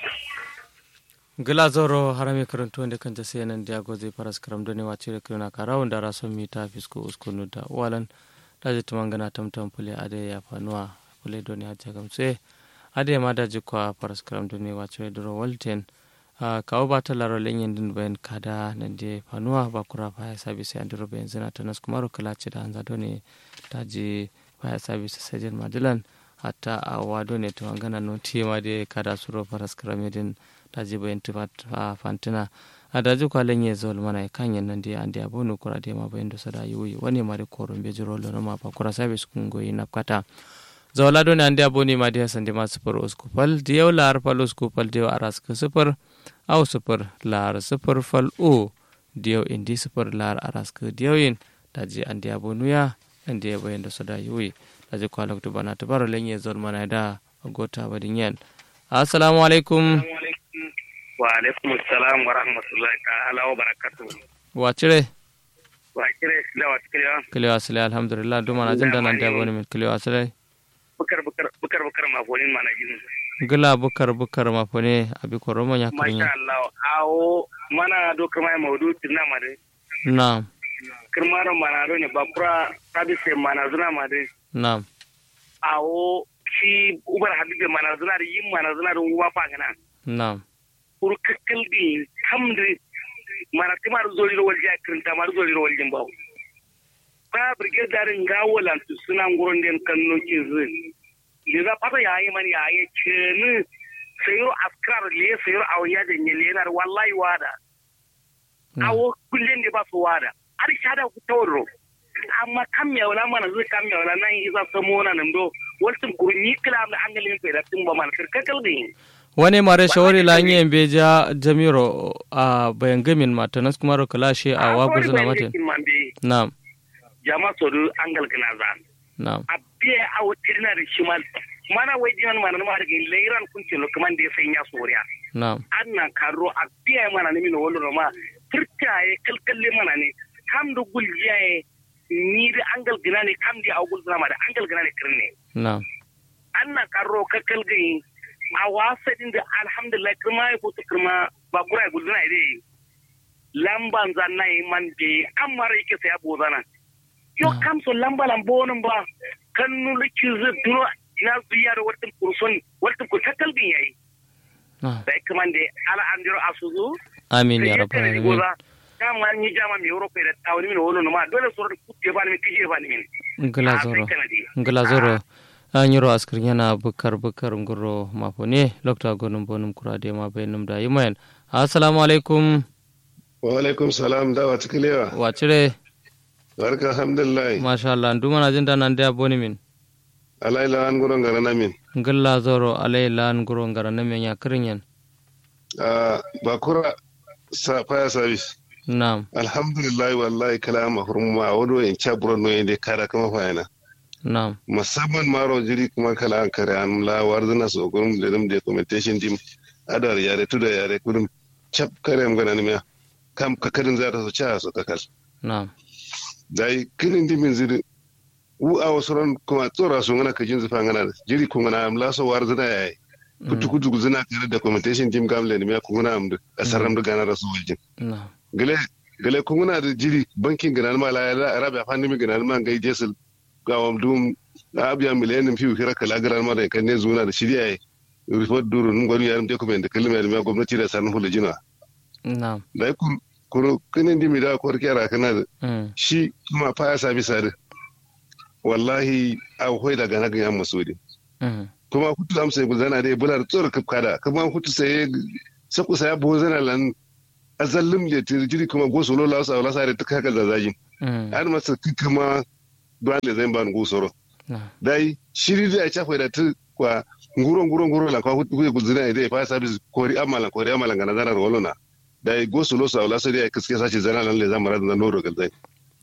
glazoro harami karantu wanda kan jase nan diago zai faras karam doni wace da kirna kara wanda raso mi ta fisko uskunu da walan daji tumangana tamtam pule ade ya fanuwa pule doni hajja gamse ade ma daji kwa faras karam doni wace duro walten kawo ba ta laro lenyen din bayan kada nan je fanuwa ba kura baya sabi sai andiro bayan zina ta nas kuma rukula ce da hanza doni daji baya sabi sai sajin madilan hatta a wado ne tumangana no tema de kada suro faras karam din daji bayan tufat fantina a daji kwalen ya zol mana kan yan nan da an da bonu kura da ma bayan da sada yuyi wani ma da koron be jiro lo ma fa kura sabe su kun goyi na kata zawala don an da boni ma da san da ma sufur uskupal da yau lar fal uskupal da yau aras ka sufur au sufur lar sufur fal o da yau indi sufur lar aras ka da yau yin daji an da bonu ya an da bayan da sada yuyi daji kwalak to bana tabaro lenye zol mana da gota badin yan assalamu alaikum wa alaikum assalam wa rahmatullahi ta'ala wa barakatuh wa cire wa cire sila wa cire kilewa sile alhamdulillah duma na jin danan da bani min kilewa sile bukar bukar bukar bukar ma fonin mana jin gila bukar bukar ma fone abi ko romo nya kirin masha Allah awo mana do kuma maudu tinna mare na'am kirmaro mana do ne bakura tabi se mana zuna mare na'am awo shi ubar habibe mana zuna da yin mana zuna da uwa fa gana na'am pour kakkal bi hamdi mana timar zoli ro walja kirin tamar zoli ro waljin bawo ba brigade darin gawo lan su suna nguron den kanno kizu le za pata yayi man yayi cheni sayro askar le sayro awya da ne lenar wallahi wada awo kullin da ba su wada ar shada ku tawro amma kam ya wala mana zai kam ya wala nan iza samo na nan do waltin kurni kila da angalin kai da tin ba man kakkal din wani mare shawari la yin beja jamiro a bayan gamin matanas kuma ro kalashe a wago zuna mate na'am jama sodu angal kana za na'am a biya a wutirna da shi mal mana wai jiman mana ma daga leiran kun ce lokaman da ya sai ya soriya na'am anna karo a biya mana ne min wolo ma turtaye kalkalle mana ne kam da guljiyaye ni da angal gina ne kam da agul zama da angal gina ne kirne na'am anna karo kakkal gai a wasa din da alhamdulillah kirma ya fito kirma ba kura ya guduna ide lamban zanna yi man be an mara yake saya bozana yo kam so lamba lambonin ba kan nulu kizu duro ina zuya da wata kurson wata ku takkal bin yayi da kuma da ala an diro asuzu amin ya rabbal alamin kama ni jama mi europe da tawni min wolo no ma dole so ku je ba ni kije ba ni min ngala zoro ngala zoro anyiro askir yana bukar bukar ngoro mafone lokta gonum bonum kurade ma bainum da yimayan assalamu alaikum wa alaikum salam da wa tiklewa wa cire barka alhamdulillah masha Allah nduma na jinda nan da boni min alai la an goro ngara na min ngalla zoro alai la an goro ngara na min ya kirinyan ah bakura sa fire service na'am alhamdulillah wallahi kalama hurma wodo en chabro no ende kada kama fayana na'am musamman maro jiri kuma kala an kare an la warzana so gurum da dum documentation dim adar yare tuda yare kurum chap kare am gana ne kam ka karin za ta so cha so kakal na'am dai kinin dimin ziri u a wasu kuma tsora su ngana ka jinzu fa ngana jiri ku ngana am la so warzana yayi kutu kutu zina kare documentation dim gamle ne ku ngana am da asaram da gana rasu waljin na'am gele gele ku ngana da jiri bankin gana ma la rabi afan mi gana ma ngai jesul gawam dum abiya miliyanin fiye kira kala garan mara kan ne zuna da shirya ya report duru nun gwani yaran document da kalma da gwamnati da sanin hulu jina na'am da ku kuro kinin dimi da ko kira kana da shi kuma fa ya sabi sare wallahi a hoi daga na ganyan masudi kuma hutu amsa ku zana dai bular tsor kada kuma hutu sai saku sai bo zana lan azallim ya tirjiri kuma goso lola sa wala sare ta kaka zazajin har masa kuma dole zai ban gusoro dai shiri da ya chafa da tu kwa nguro nguro nguro la kwa hutu ku zina ide fa service kori amala kori amala ngana zana rolona dai gosu lo sa wala sai ya kiske sace zana lan le zama ran no rogal dai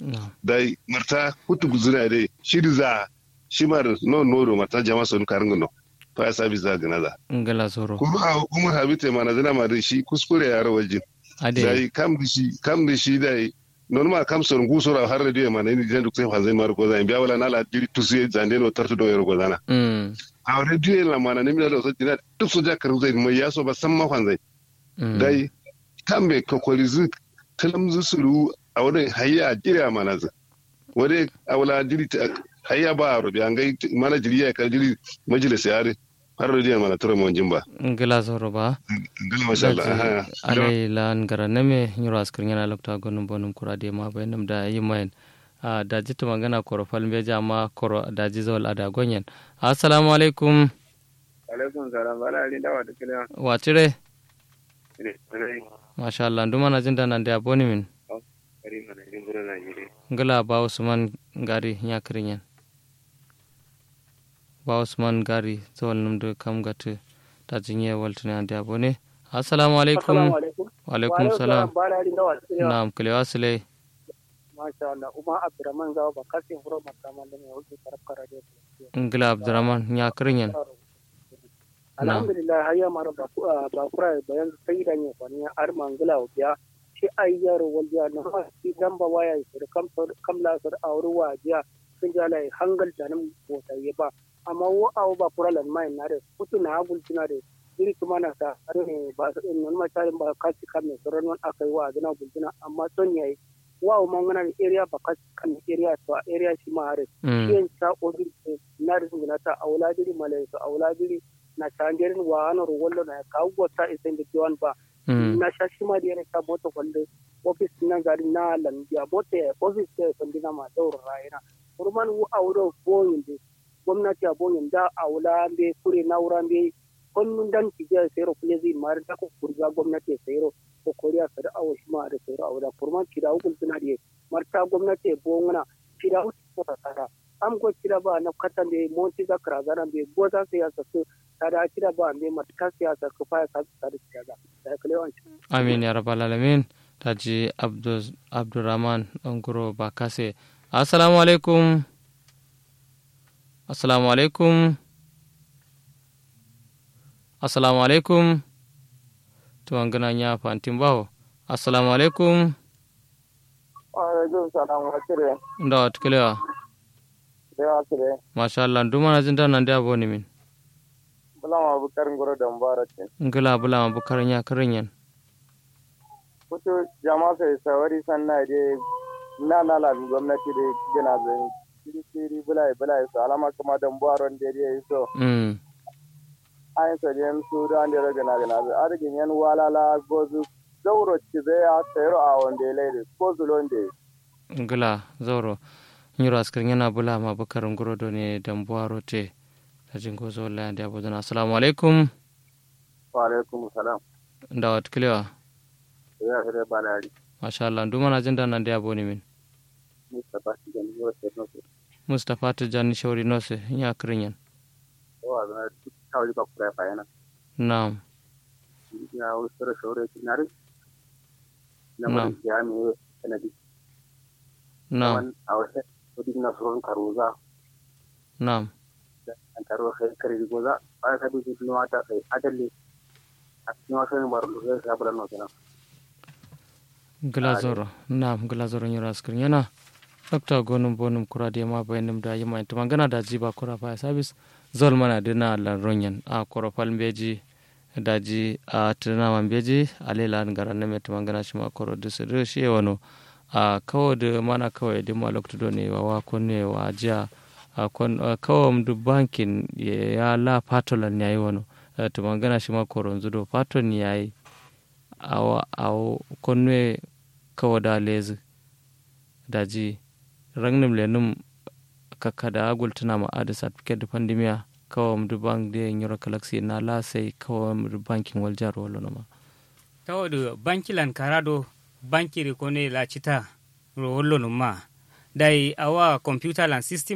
dai marta hutu ku zina ide shiri za shimar no no marta jama sun karin no fa service za gana za ngala soro kuma umar habite mana zina ma da shi kuskure ya rawajin dai kam da shi kam da shi dai normal kam son gusora har radio ma ne ni jendu sai fanzai mar ko zan biya wala nala diri tusi zande no tartu do yoro ko zana a rediyo la mana ne mi da so dina duk so jakar zai mai yaso ba san makon zai dai kambe kokolizu kalamzu suru a wurin hayya jira mana zai wani awla jiri hayya ba a rubi an gai mana jiri ya kar jiri majalis yare har rediyo mana tura mon jimba ngila zoro ba ngila masha Allah alai lan gara neme nyuro askar yana lokta gonum bonum kurade ma bayanam da yimayen a daji ta magana koro falme jama koro daji zawal ada gonyen assalamu alaikum alaikum salam bala ali dawa da kila watire masha Allah nduma na jinda nan da aboni min ngala ba usman gari nya kirinyen ba usman gari zawal num de kam gatu ta jinye waltune ande abone assalamu alaikum wa alaikum salam na'am kalewa sile masha Allah uma abdurrahman zawa ba kasi huro makaman da mai wuce karfara da ngila abdurrahman nya kirinyen alhamdulillah hayya mara ba kura bayan sai da ne kwani ar mangila biya shi ayyar walja na shi dan ba waya shi kam kam la sar auru wajiya sun ja lai hangal da nan bota yi ba amma wo awu ba kura lan mai na da kutu na hagul tuna da iri kuma na ta har ne ba su nan ma tarin ba kasi kan ne sauran wani akai wa gina gultuna amma son yayi wa o mangana ni area ba kasi kan area to area shi ma har shi ta obi na da gina ta aula diri malai to aula diri na changerin wa ana rollo na ka gota isen da diwan ba na shashi ma da ta mota kwalle office na gari na lambiya mota office ta sandina ma daura rayina kurman wu auro boyin da gwamnati a boyin da aula be kure na wuran be kullun dan ki je sayro kule zai mar da ko kurga gwamnati sayro ko koriya sada awo shi ma da sayro aula kurman ki da hukun tuna da marta gwamnati bongana ki da hukun ta tsara am ko kira ba na katan da monti za kara zana be goza sai ya sasu tada kira ba me matuka siyasa ko fa ka ta da siyasa da kale wanci amin ya rabbal alamin taji abdul abdurrahman ongoro bakase assalamu alaikum assalamu alaikum assalamu alaikum to an gana nya fantin bawo assalamu alaikum wa alaikum salam wa kire nda wat kilewa da kire masha Allah nduma na jinda nan da boni min bulama bukar ngoro da mubarakin ngila bulama bukar nya karinyan kuto jama sai sawari sanna de na na la gwamnati de gina zai siri siri bulai bulai su alama kuma da mbaron da ya yi so mm ayin sa den su da an da gana gana zai arigin yan walala gozu zauro ci zai ya sayro a wanda lai ko zulon da ngila zoro nyiro askar yana bulama bukar ngoro do ne dambuaro te tajin gozo wallahi da abu assalamu alaikum wa alaikum salam nda wat kilewa ya hire balari masha Allah nduma na jinda nan da aboni min mustapha shi da niyo sai no sai mustapha tijani shauri nose nya karinyan wa ga kawai ba kura fa yana na'am ya usura shore kinari na Na'am. mun ya mi sanadi na'am a wasu kudi na suron karuza na'am an taro kai kare goza ba ka dubi nuwa ta kai adalle a cikin wasu ne baro zai sa bala no kenan glazoro na'am glazoro nyiro askar yana dokta gonum bonum kura de ma bayanum da yima to mangana da jiba kura fa service zol mana dina lan ronyan a koro palmbeji daji a tana mambeji alela ngara na met mangana shima koro dusu shi wano a kawo da mana kawai da ma lokto ne wa wa konne wa jiya a kon kawo mdu bankin ya la patolan yayi wano to mangana shima koro zudo paton yayi awa aw konne kawo da lezi daji rangnim lenum kakada gultuna ma ada certificate da pandemia kawo mdu bank de nyoro galaxy na la sai kawo mdu banking wal jar wala ma tawoɗo bankilan karaɗo bankiri kone la cita ro wollo num ma dai awa computer lan system